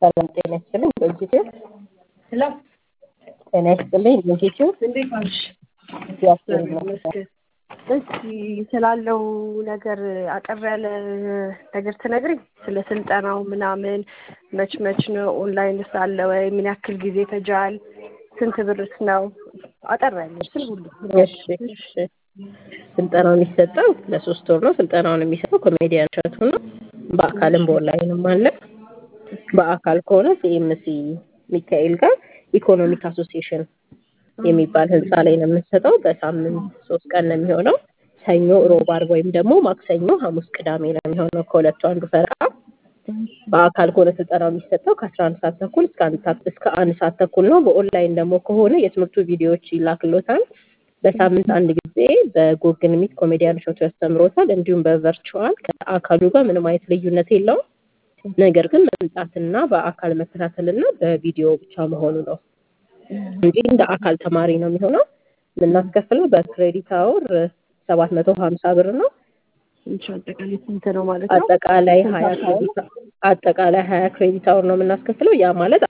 ሰላም ጤና ይስጥልኝ። ኢንስቲትዩት ሄሎ ጤና ይስጥልኝ። ኢንስቲትዩት እንዴት ዋልሽ? እግዚአብሔር ይመስገን። እስኪ ስላለው ነገር አጠር ያለ ነገር ትነግሪኝ? ስለ ስልጠናው ምናምን መች መች ነው? ኦንላይን ሳለ ወይ? ምን ያክል ጊዜ ይፈጃል? ስንት ብርስ ነው? አጠር ያለ ስል ሁሉ እሺ እሺ። ስልጠናው የሚሰጠው ለሶስት ወር ነው። ስልጠናውን የሚሰጠው ኮሜዲያን እሸቱ ነው። በአካልም በኦንላይንም አለ። በአካል ከሆነ ሲኤምሲ ሚካኤል ጋር ኢኮኖሚክ አሶሲዬሽን የሚባል ህንፃ ላይ ነው የምንሰጠው። በሳምንት ሶስት ቀን ነው የሚሆነው። ሰኞ፣ ሮብ፣ አርብ ወይም ደግሞ ማክሰኞ፣ ሐሙስ፣ ቅዳሜ ነው የሚሆነው ከሁለቱ አንዱ ፈረቃ። በአካል ከሆነ ስልጠናው የሚሰጠው ከአስራ አንድ ሰዓት ተኩል እስከ አንድ ሰዓት እስከ አንድ ሰዓት ተኩል ነው። በኦንላይን ደግሞ ከሆነ የትምህርቱ ቪዲዮዎች ይላክሎታል። በሳምንት አንድ ጊዜ በጉግል ሚት ኮሜዲያን እሸቱ ያስተምሮታል። እንዲሁም በቨርቹዋል ከአካሉ ጋር ምንም አይነት ልዩነት የለውም። ነገር ግን መምጣትና በአካል መከታተልና በቪዲዮ ብቻ መሆኑ ነው እንጂ እንደ አካል ተማሪ ነው የሚሆነው። የምናስከፍለው በክሬዲት አወር ሰባት መቶ ሀምሳ ብር ነው። እንቺ አጠቃላይ ስንት ነው ማለት ነው? አጠቃላይ ሀያ ክሬዲት አጠቃላይ ሀያ ክሬዲት አወር ነው የምናስከፍለው። ያ ማለት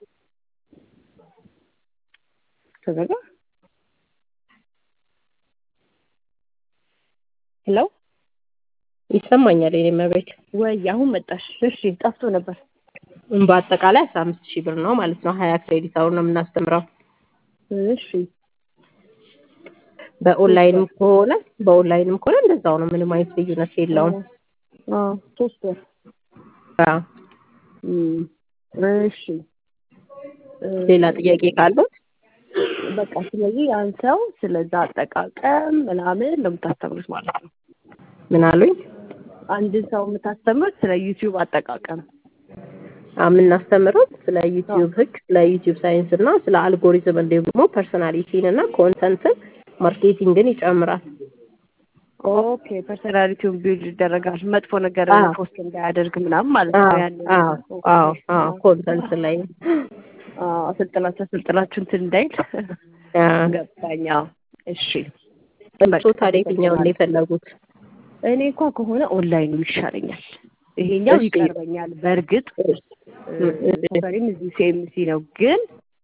ተዘጋ። ሄሎ ይሰማኛል የኔ መቤት። ወይ አሁን መጣሽ? እሺ ጠፍቶ ነበር። በአጠቃላይ አስራ አምስት ሺህ ብር ነው ማለት ነው። ሀያ ክሬዲት አወር ነው የምናስተምረው። እሺ በኦንላይንም ከሆነ በኦንላይንም ከሆነ እንደዛው ነው። ምንም አይነት ልዩነት የለውም። አዎ ሶስት ወር አዎ። እም፣ እሺ ሌላ ጥያቄ ካለው በቃ ስለዚህ ያን ሰው ስለዛ አጠቃቀም ምናምን ነው የምታስተምሩት ማለት ነው። ምን አሉኝ? አንድን ሰው የምታስተምሩት ስለ ዩቲዩብ አጠቃቀም የምናስተምረው ስለ ዩቲዩብ ሕግ፣ ስለ ዩቲዩብ ሳይንስ እና ስለ አልጎሪዝም እንዲሁም ደግሞ ፐርሰናሊቲን እና ኮንተንትን ማርኬቲንግን ይጨምራል። ኦኬ ፐርሶናሊቲውን ቢልድ ይደረጋል። መጥፎ ነገር አዎ። ፖስት እንዳያደርግ ምናምን ማለት ነው። ያንን አዎ ኦኬ። አዎ አዎ ኮንተንት ላይ አዎ፣ አሰልጥናችሁ አሰልጥናችሁ እንትን እንዳይል አዎ። ገባኝ። አዎ፣ እሺ። እርሶ ታዲያ የትኛውን ነው የፈለጉት? እኔ እንኳ ከሆነ ኦንላይኑ ይሻለኛል። ይሄኛው እሺ። ይቀርበኛል። በእርግጥ ሰፈሪም እዚህ ሲኤምሲ ነው፣ ግን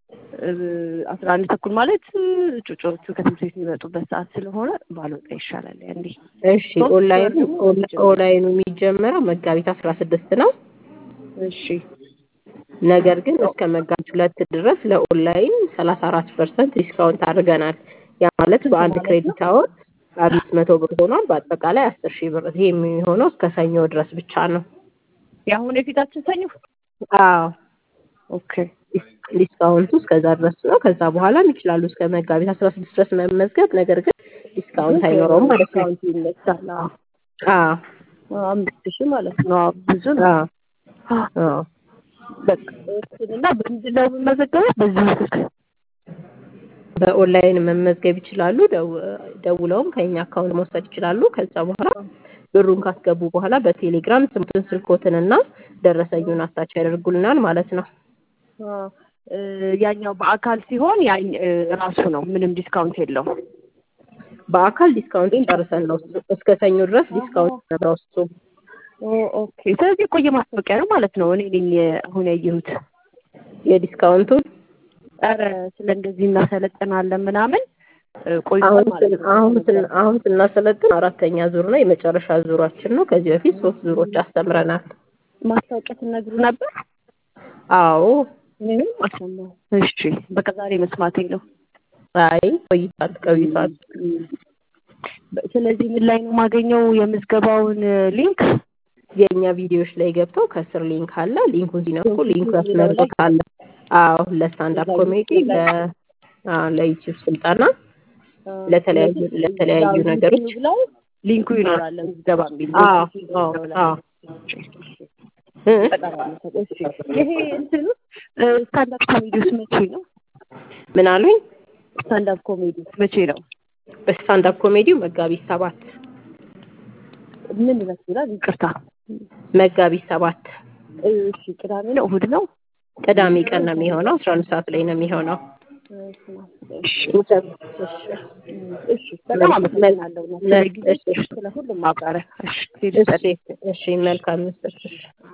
አስራ አንድ ተኩል ማለት ጩጮቹ ከትምህርት ቤት የሚመጡበት ሰዓት ስለሆነ ባልወጣ ይሻላል። ያንዴ እሺ ኦንላይኑ ኦንላይኑ የሚጀመረው መጋቢት አስራ ስድስት ነው። እሺ ነገር ግን እስከ መጋቢት ሁለት ድረስ ለኦንላይን ሰላሳ አራት ፐርሰንት ዲስካውንት አድርገናል። ያ ማለት በአንድ ክሬዲት አወር አምስት መቶ ብር ሆኗል። በአጠቃላይ አስር ሺህ ብር። ይሄ የሚሆነው እስከ ሰኞ ድረስ ብቻ ነው። የአሁን የፊታችን ሰኞ አዎ ኦኬ ዲስካውንቱ እስከዛ ድረስ ነው። ከዛ በኋላም ይችላሉ እስከ መጋቢት አስራ ስድስት ድረስ መመዝገብ። ነገር ግን ዲስካውንት አይኖረውም ማለት ነው። ዲስካውንት ይነሳል። አዎ። አዎ አምስት ሺህ ማለት ነው። አዎ፣ ብዙ ነው። አዎ አዎ በቃ እሱንና በምንድን ነው የምመዘገበው? በዚህ ስልክ በኦንላይን መመዝገብ ይችላሉ። ደው- ደውለውም ከኛ አካውንት መውሰድ ይችላሉ። ከዛ በኋላ ብሩን ካስገቡ በኋላ በቴሌግራም ስሙትን፣ ስልኮትንና ደረሰኙን አታች ያደርጉልናል ማለት ነው። አዎ። እ፣ ያኛው በአካል ሲሆን ያኝ እ፣ ራሱ ነው ምንም ዲስካውንት የለውም። በአካል ዲስካውንት ጨርሰን ነው እሱ- እስከ ሰኞ ድረስ ዲስካውንት ነበረው እሱ። ኦ፣ ኦኬ። ስለዚህ የቆየ ማስታወቂያ ነው ማለት ነው። እኔ ነኝ አሁን ያየሁት። የዲስካውንቱን ኧረ ስለ እንደዚህ እናሰለጥናለን ምናምን እ፣ ቆይቷል አሁን ማለት ስን- ነው። አሁን ስን- አሁን ስናሰለጥን አራተኛ ዙር ነው፣ የመጨረሻ ዙራችን ነው። ከዚህ በፊት ሶስት ዙሮች አስተምረናል። ማስታወቂያ ትነግሩ ነበር? አዎ ምንም አልሰማሁም። እሺ፣ በቃ ዛሬ መስማቴ ነው። አይ ቆይቷል ቆይቷል። በ- ስለዚህ ምን ላይ ነው የማገኘው የምዝገባውን እ፣ ሊንክ? የእኛ ቪዲዮዎች ላይ ገብተው ከስር ሊንክ አለ። ሊንኩን ሲነኩ ሊንኩ ያስመርጡታል። አዎ ለስታንዳፕ ኮሜዲ፣ ለ አዎ ለዩቲዩብ ስልጠና፣ ለተለያዩ ለተለያዩ ነገሮች ዩቲዩብ ላይ ሊንኩ ይኖራል ምዝገባ የሚል አዎ ሊንኩ አዎ ይኖራል። አዎ እ? እሺ፣ ይሄ እንትኑ ስታንዳፕ ኮሜዲ ውስጥ መቼ ነው? ምን አሉኝ? ስታንዳፕ ኮሜዲ ውስጥ መቼ ነው? በስታንዳፕ ኮሜዲው መጋቢት ሰባት ምን ይመስላል? ይቅርታ። መጋቢት ሰባት እሺ፣ ቅዳሜ ነው እሑድ ነው? ቅዳሜ ቀን ነው የሚሆነው። አስራ አንድ ሰዓት ላይ ነው የሚሆነው። እሺ፣ እሺ እሺ። በጣም አመሰግናለሁ ስለ ጊዜ፣ እሺ ስለ ሁሉም ማብራሪያ። እሺ፣ እሺ እሺ መልካም ምስል